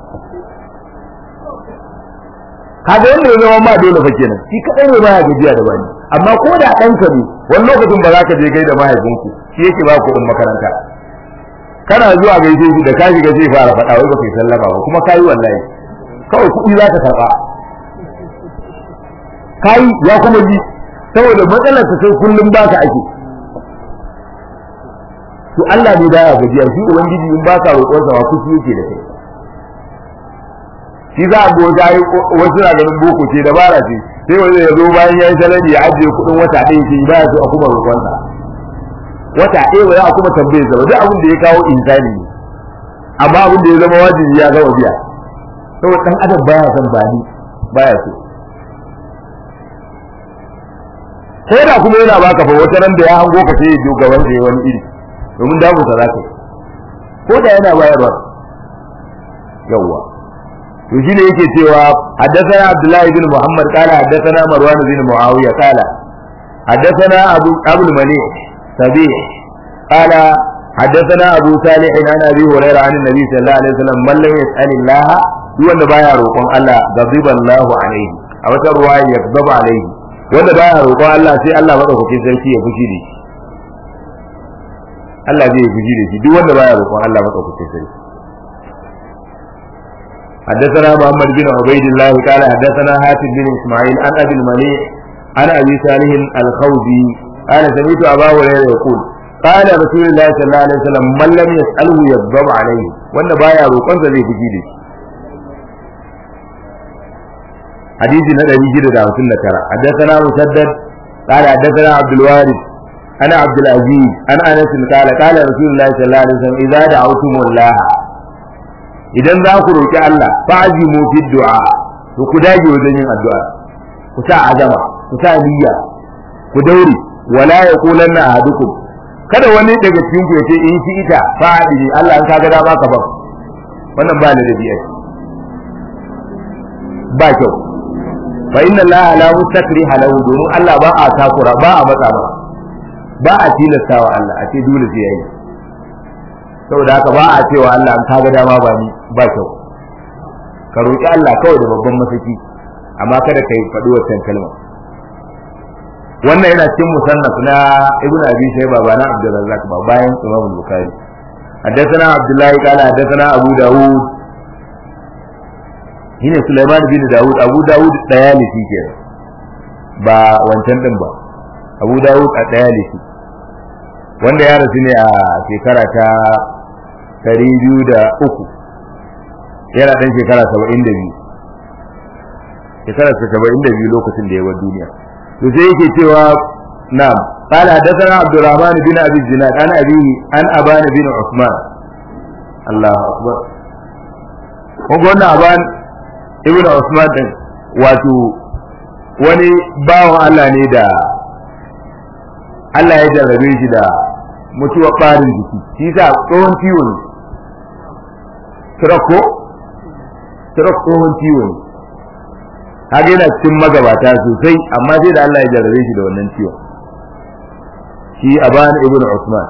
kaga wanda ya zama ma dole fa kenan shi kadai ne baya gajiya da bani amma ko da ɗanka ne wani lokacin ba za ka je kai da mahaifinku shi yake ba kuɗin makaranta kana zuwa gaishe shi da ka shiga zai fara faɗa wai baka yi sallama ba kuma kayi wallahi kawai kuɗi za ka karɓa kayi ya kuma ji saboda matsalar ta sai kullum baka ake to Allah ne da ya gajiya shi ubangiji in ba ka roƙon sa kuci yake da kai shi za a goja wasu na ganin boko ce dabara ce sai wanda ya zo bayan ya yi salari ya ajiye kuɗin wata ɗaya ce ba ya so a kuma roƙon sa wata ɗaya ba za a kuma tambaye sa ba duk abin da ya kawo insani ne amma abin da ya zama wajibi ya gama biya saboda ɗan adam baya son bani baya so ko da kuma yana baka fa wata ran da ya hango ka sai ya jo gaban da ya wani iri domin damu sa zaka ko da yana bayarwa yawwa to shine yake cewa haddathana Abdullah ibn Muhammad qala haddathana Marwan ibn Muawiya qala haddathana Abu Abu al-Malik سبيع قال حدثنا أبو صالح عن أبي هريرة عن النبي صلى الله عليه وسلم من لم يسأل الله wanda baya roƙon Allah ghadiba Allahu alaihi a wata ruwaya ya ghadaba alaihi wanda baya roƙon Allah sai Allah madaukakin sarki ya fushi da shi Allah zai fushi da shi duk wanda baya roƙon Allah madaukakin sarki حدثنا محمد بن عبيد الله قال حدثنا حاتم بن اسماعيل عن ابي المليح عن ابي صالح الخوزي قال سمعت ابا هريره يقول قال رسول الله صلى الله عليه وسلم من لم يساله يغضب عليه wanda baya roƙon sa zai fushi da shi حديث ندبي جدا دعوة النكرة حدثنا مسدد قال حدثنا عبد الوارث أنا عبد العزيز أنا أنس قال قال رسول الله صلى الله عليه وسلم إذا دعوتم الله إذا ذاكروا الله فعزموا في الدعاء وكداجي وزنين الدعاء كسا عزمة كسا نية كدوري ولا يقولن أحدكم kada wani daga cikin ku yace in shi ita fa'adi Allah an kaga dama ka ba wannan ba ni da biya ba kyau fa inna allaha la mustakriha lahu domin Allah ba a takura ba a matsa ba ba a tilasta wa Allah a ce dole sai yayi saboda haka ba a cewa Allah an kaga dama ba ni ba kyau ka roki Allah kawai da babban masaki amma kada kai faɗi wannan kalma wannan yana cikin musannaf na ibnu abi shayba ba na abdul razzaq ba bayan imam bukhari حدثنا عبد الله قال حدثنا ابو داود shine Sulaiman bin Dawud Abu Dawud dayalisi ke ba wancan din ba Abu Dawud a dayalisi wanda ya rasu ne a shekara ta 203 yana dan shekara 72 shekara ta 72 lokacin da ya bar duniya to sai yake cewa na'am قال حدثنا عبد الرحمن بن ابي الزناد عن ابيه عن ابان بن عثمان الله اكبر وقلنا ابان ibn Usman din wato wani bawan Allah ne da Allah ya jarrabe shi da mutuwar ɓarin jiki shi sa tsohon ciwo ne turako turak tsohon ciwo ne haka yana cikin magabata sosai amma sai da Allah ya jarrabe shi da wannan ciwon shi aban ibn Usman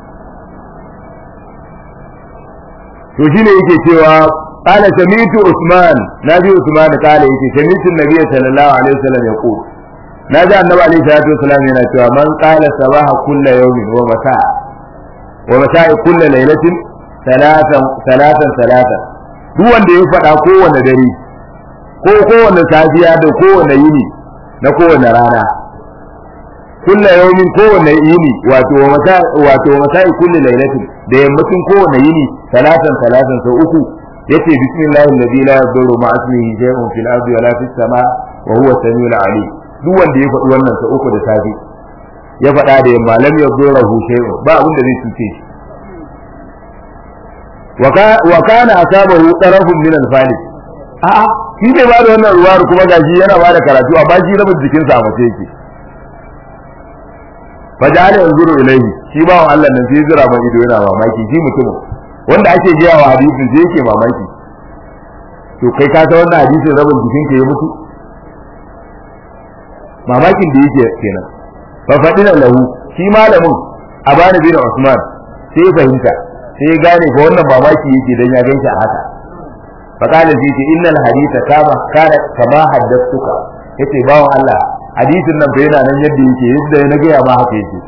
to shine yake cewa قال سميت عثمان نبي عثمان قال يتي سميت النبي صلى الله عليه وسلم يقول نجا النبي عليه الصلاه والسلام yana cewa man qala sabaha kull yawmin wa masa wa masa kull laylatin salatan salatan salatan duk wanda ya faɗa kowane dare ko kowane safiya da kowane yini na kowane rana kulla yawmin kowane yini wato masa wato masai kulli lailatin da yammacin kowane yini salatan salatan sau uku yace bismillahi alladhi la yadurru ma ismihi shay'un fil ardi wala fis sama wa huwa samiul alim duk wanda ya faɗi wannan sau uku da safi ya faɗa da yamma lam yadurru shay'un ba abin da zai cuce shi wa kana asabahu tarafun min al-falis a'a shi bai ba da wannan ruwar kuma gashi yana ba da karatu a bashi rabin jikinsa a mace yake faja'ala yanzuru ilayhi shi ba Allah nan sai zira man ido yana mamaki shi mutumin wanda ake jiya wa hadisin sai yake mamaki to kai ka san wannan hadisin rabin jikin ka ya mutu mamakin da yake kenan fa fadina lahu shi malamin abani bin Usman sai ya fahimta sai ya gane ko wannan mamaki yake dan ya ganshi a haka fa kana sai ce innal haditha kama kana kama haddathuka yace bawo Allah hadisin nan bai yana nan yadda yake yadda na gaya ma haka yake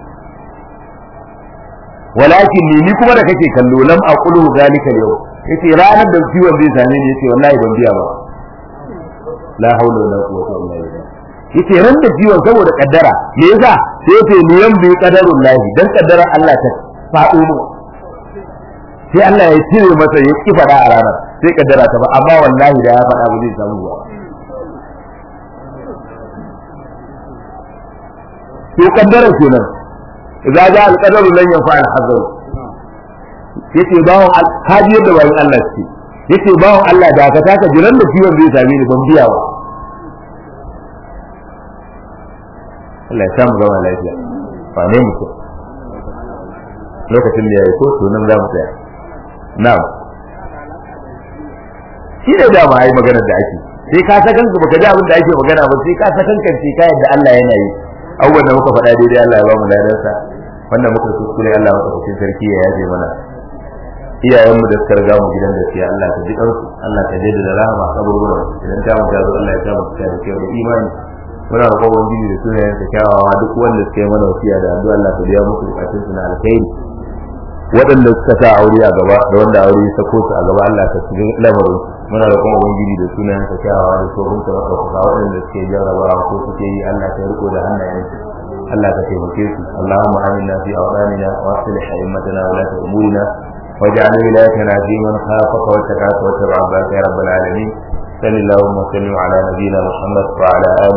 walakin ni ni kuma da kake kallo lam aqulu zalika yau yace ranar da ciwon zai same ni yace wallahi ban biya ba la haula wala quwwata illa billah yace ran da ciwon saboda kaddara me yasa sai yace ni yan bi qadarul lahi dan kaddara Allah ta faɗo mu sai Allah ya cire masa ya ki fada a ranar sai kaddara ta ba amma wallahi da ya fada ba zai samu ba to kaddara kenan idza ja al qadaru lan yanfa al hazar yace bawon haji yadda bayan Allah ce yace bawon Allah da ka taka jiran da ciwon zai same ni ban biya ba Allah ya samu gama lafiya ba ne mutum lokacin da ya yi ko to nan za mu tsaya na'am shi ne da ma ai maganar da ake sai ka sakan ka baka ji abin da ake magana ba sai ka sakan kan sai ka yadda Allah yana yi abubuwan da muka faɗa daidai Allah ya ba mu ladarsa wannan muka kuskure Allah maka cikin sarki ya yaje mana iyayenmu da suka riga mu gidan gaskiya Allah ka ji kansu Allah ka jaddada da rahama kaburburan idan ta mu tazo Allah ya sa mu da kyau da imani muna roƙon ubangiji da sunayen sa kyawawa duk wanda suka yi mana wasiya da addu'a Allah ka biya musu bukatun su na alkhairi waɗanda suka sa aure a gaba da wanda aure ya sako su a gaba Allah ka shiga lamarin muna roƙon ubangiji da sunayen sa kyawawa da tsohon sa maka kuka waɗanda suke jarrabawa ko suke yi Allah ka riko da hannayen su Allah ka taimake su Allahumma aminna fi awdanina wa aslih a'immatana wa la umurina واجعل ولايتنا في من خافك واتقاك واتبع عبادك يا رب العالمين صل اللهم وسلم على نبينا محمد وعلى اله